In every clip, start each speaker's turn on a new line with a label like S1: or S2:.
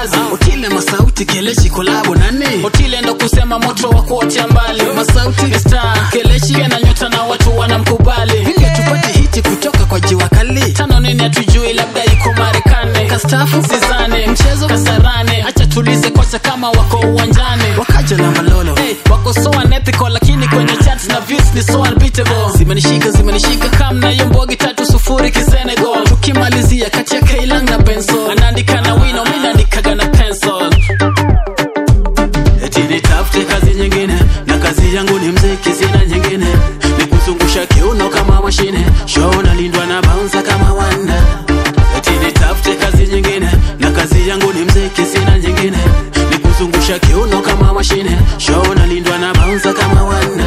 S1: kazi
S2: Otile Masauti Kelechi kolabo nani
S1: Otile ndo kusema moto wa kuotea mbali
S2: Masauti
S1: Ni star Kelechi na nyota na watu wanamkubali
S2: Vinge tupate hiti kutoka kwa jiwa kali
S1: tano nini hatujui labda iko Marekani
S2: Kastafu
S1: Sizane
S2: Mchezo
S1: Kasarane acha tulize kocha kama wako uwanjani
S2: Wakaja na malolo
S1: Hey, wako so unethical lakini kwenye chats na views ni so unbeatable
S2: Zimenishika zimenishika
S1: kam na hiyo mbogi tatu sufuri kisenegal
S2: Tukimalizia kati ya Kailang na Benson
S1: anaandika na wino mi naandikaga na pencil
S2: Eti nitafute kazi nyingine na kazi yangu ni mziki, sina nyingine, ni kuzungusha kiuno kama mashine, show nalindwa na bouncer kama wanda. Eti nitafute kazi nyingine na kazi yangu ni mziki, sina nyingine, ni kuzungusha kiuno kama mashine, show nalindwa na bouncer kama wanda.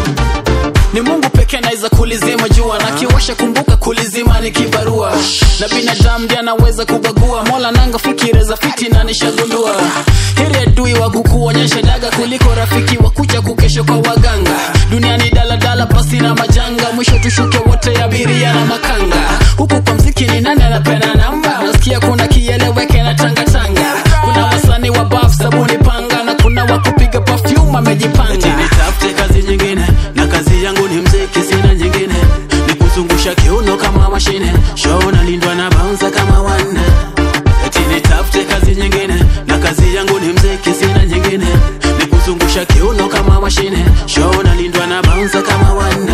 S1: ni mungu pekee anaweza kulizima jua na kiwasha kumbuka kulizima ni kibarua na binadamu ndiye anaweza kubagua mola nanga fikira za fiti na nishagundua heri adui wa kukuonyesha daga kuliko rafiki wa kuja kukesha kwa waganga duniani daladala pasi na majanga mwisho tushuke wote abiria na makanga huku kwa mziki ni nani anapenda namba nasikia kuna kieleweke na tangatanga kuna wasanii wa baf sabuni panga na kuna wa kupiga perfume
S2: Eti
S1: amejipanga
S2: nitafute kazi nyingine na kazi yangu ni mziki, sina nyingine, ni kuzungusha kiuno kama mashine, show nalindwa na bouncer kama wanda. Eti nitafute kazi nyingine na kazi yangu ni mziki, sina nyingine, ni kuzungusha kiuno kama mashine, show nalindwa na bouncer kama wanda.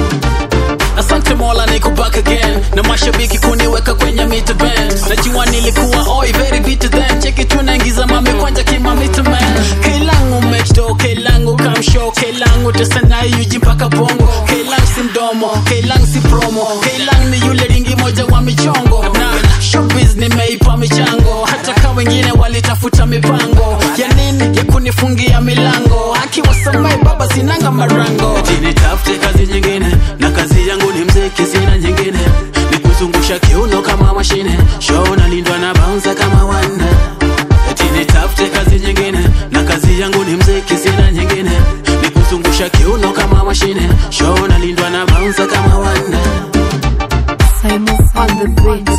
S1: asante mola niko back again na mashabiki kuniweka kwenye mita band najua nilikuwa oi very bitter then cheki tunaingiza mami kwanja kimamita man kailangu mechdo kailangu kamshow kailangu tesanayi yuji mpaka bongo kailang si mdomo kailang si promo kailang ni yule ringi moja wa michongo na showbiz nimeipa michango hata ka wengine walitafuta mipango ya nini ya kunifungia milango akiwasamai baba sinanga marango
S2: Eti nitafute kazi nyingine na kazi yangu ni mziki, sina nyingine, ni kuzungusha kiuno kama mashine, show nalindwa na bouncer kama wanda. Eti nitafute kazi nyingine na kazi yangu ni mziki, sina nyingine, ni kuzungusha kiuno kama mashine, show nalindwa na bouncer kama wanda.
S3: Simon on the beat.